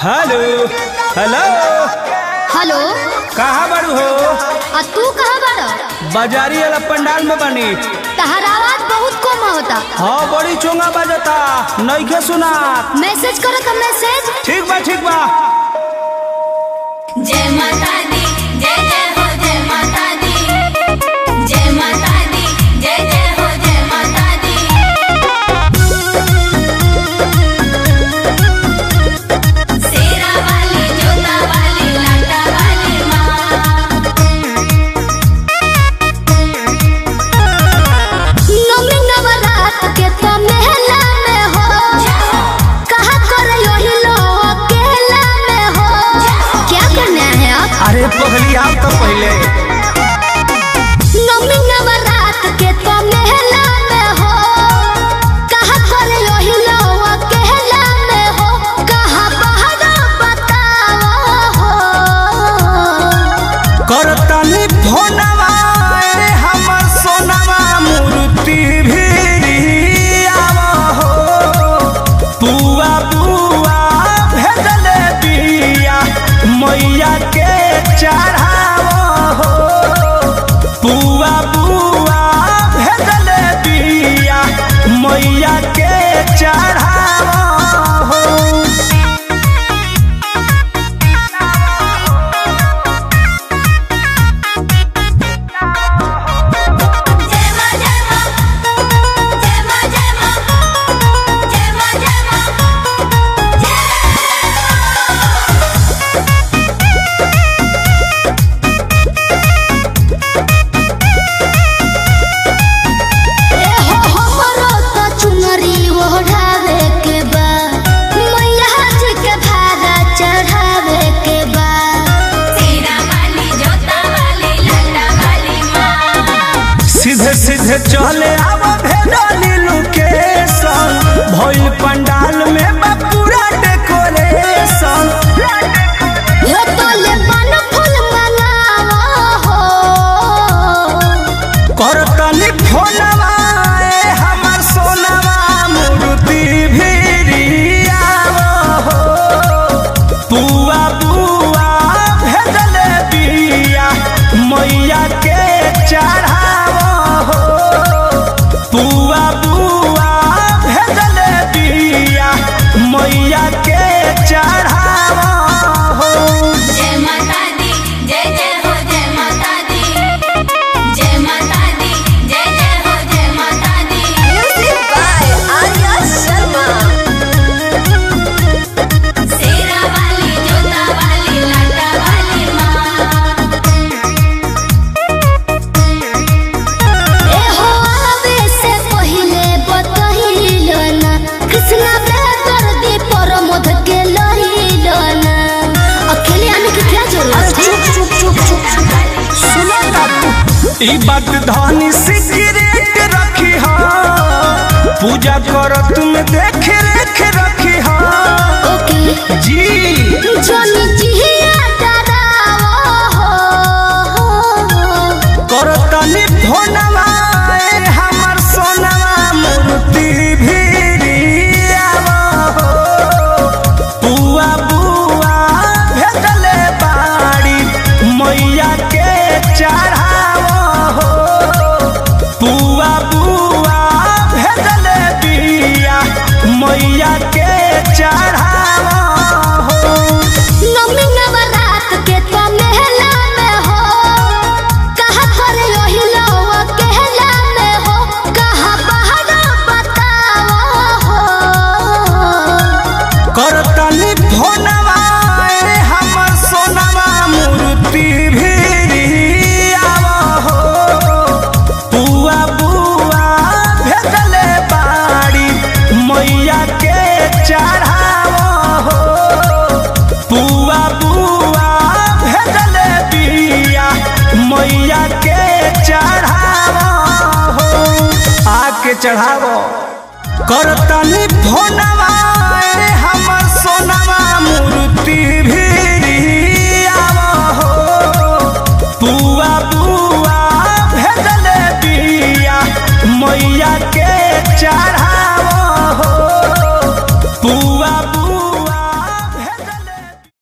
hello hello hello कहाँ बारू हो आ तू कहाँ बाड़ बाजारी वाला पंडाल में बनी तहर आवाज बहुत कम होता हाँ बड़ी चोंगा बजता नइखे सुना मैसेज करो तो मैसेज ठीक बा ठीक बा जय माता दी जय जय हो जय माता दी जय माता दी जय जय हो जय माता दी शेरा वाली जोता वाली लाटा वाली माँ नवमी नवरात के तो मेला में हो कहा कर यही लो अकेला में हो क्या करना है आप अरे पगली आप तो पहले नवमी नवरात के तो मेला में हो कहा कर यही लो अकेला में हो कहा बाहर बताओ हो करतनी फोनवा अरे हमर सोनवा मूर्ति भी आवा हो बुआ बुआ भेजले बिया मैया के चढ़ावा हो बुआ बुआ भेजले बिया मैया के चढ़ावा हो जय माँ जय माँ जय माँ जय माँ जय माँ जय माँ ए हो हमरो तो चुनरी ओढ़ावे के बा मैया जी के भागा चढ़ावे के बा शेरा वाली जोता वाली लाटा वाली माँ सीधे सीधे चले आवा भेडाली लोकेशन भइल पंडाल में बा पूरा डेकोरेशन हो तो ले पान फूल मंगावा हो करतनी फोनवा ए हमर सोनवा मूर्ति भिरियावा हो बुआ बुआ भेजले बिया मैया के चढ़ावा हो बुआ बुआ भेजले बिया मैया के चढ़ावा हो जय माता दी जय जय हो जय माता दी जय माता दी जय जय हो जय माता दी म्यूजिक बाय आर्या शर्मा शेरा वाली जोता वाली लाटा वाली माँ ए हो आवे से पहिले बतहिलो ना कृष्णा बेदर दी परमोध के लहिलो ना अकेले आने की क्या जरूरत है चुप चुप चुप चुप ई बात धनी सिगरेट रखी हा पूजा कर तुम देख रेख रखी हा ओके जी जोनी जिया डरावो हो कर तनी फोनवा ए हमर सोनवा मूर्ति भिरियावा हो बुआ बुआ भेजले बाड़ी मैया के चढ़ावा हो बुआ बुआ भेजले बिया मैया के चढ़ावा हो नवमी नवरात के तो मेला में हो कहा कर यही लो अकेला में हो कहा बाहर बताओ हो करतनी फोनवा ए हमर सोनवा मूर्ति भिरियावा हो बुआ बुआ भेजले बाड़ी मैया के चढ़ावा हो बुआ बुआ भेजले बिया मैया के चढ़ावा हो आके चढ़ावो करतनी फोनवा